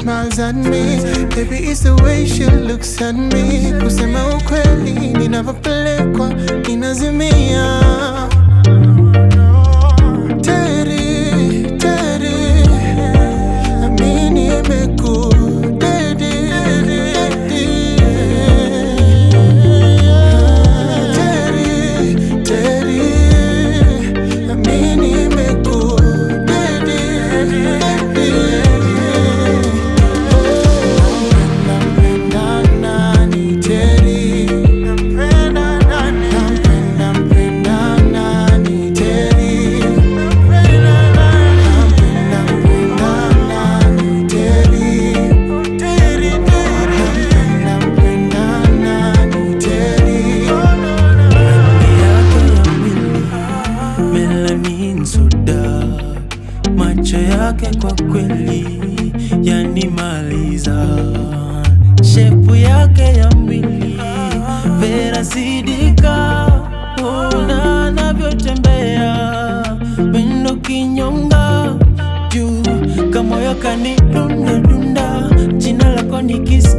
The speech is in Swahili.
smiles at me. Baby, it's the way she looks at me. Kusema ukweli, ninavyopelekwa ninazimia. Teri, teri, amini imekudedi, Teri, teri, amini imekudedi, Nampenda nani Teri? Nampenda nani? Nampenda mpenda nani Teri? Nampenda mpenda nani Teri? Teri, Teri. Nampenda mpenda nani Teri? yake ya mwili melanin soda, macho yake kwa kweli yanimaliza, shepu yake ya mwili Vera Sidika, ona anavyotembea mwendo kinyonga juu kamoyo kanidunda dunda, jina lako nikisikia